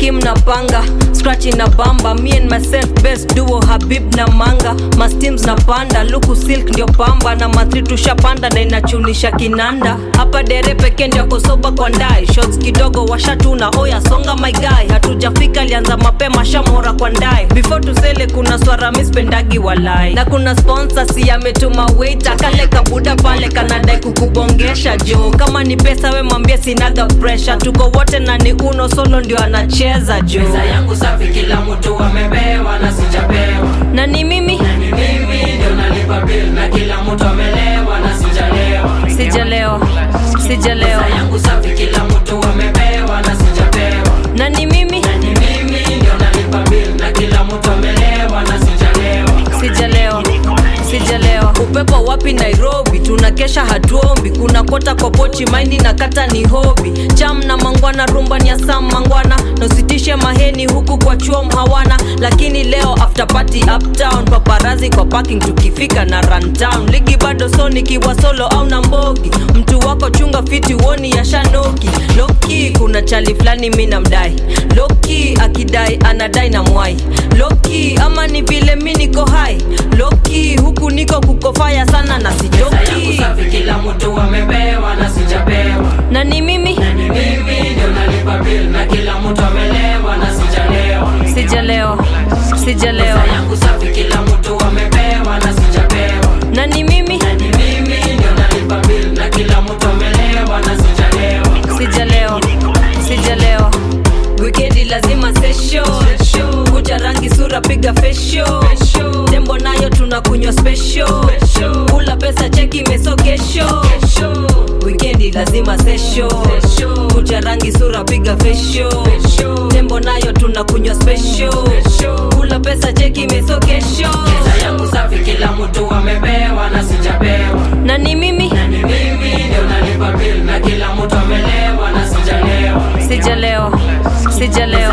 kim na panga scratch na bamba me and myself best duo habib na manga masteams na panda luku silk ndio pamba na matri tushapanda na inachunisha kinanda hapa dere peke ndio kosoba kwa ndai shots kidogo washatuna oya songa my guy hatujafika alianza mapema shamora kwa ndai before tusele kuna swara mispendagi walai na kuna sponsor si ametuma waiter kale kabuda pale kanadai kukubongesha jo kama ni pesa we mwambie sinaga pressure tuko wote na ni uno solo ndio anacheza jo Pesa yangu safi, kila mtu amepewa na sijapewa. na ni mimi Ni mimi ndio nalipa bill na kila mtu amelewa na sijalewa. sijalewa sijalewa Pesa yangu safi, kila mtu amepewa na sijapewa. na ni mimi Ni mimi ndio nalipa bill na kila mtu amelewa na sijalewa. sijalewa sijalewa upepo wapi nairobi tunakesha hatuombi kuna kota kwa pochi maindi na kata ni hobi cham na mangwana rumba ni ya sam mangwana nositishe maheni huku kwa chuom hawana lakini leo after party uptown paparazi kwa parking tukifika na runtown ligi bado so nikiwa solo au na mbogi mtu wako chunga fiti woni ya shanoki loki kuna chali fulani mi namdai loki akidai anadai na mwai loki ama ni vile mi niko hai loki huku niko kukofaya sana na Pesa yangu sijoki safi, kila mtu amepewa na sijapewa. na ni mimi Ni mimi ndio nalipa bill na kila mtu amelewa na sijalewa. sijalewa sijalewa Pesa yangu safi, kila mtu amepewa na sijapewa. na ni mimi Ni mimi ndio nalipa bill na kila mtu amelewa na sijalewa. sijalewa sijalewa wikendi lazima sesho kucha rangi sura piga fesho tembo nayo tunakunywa special kula pesa cheki mesogesho wikendi lazima sesho kucha rangi sura piga fesho tembo nayo tunakunywa special kula pesa cheki mesogesho Pesa yangu safi, kila mtu amepewa na sijapewa. na ni mimi Ni mimi ndio nalipa bill na kila mtu amelewa na sijalewa. sijalewa sijalewa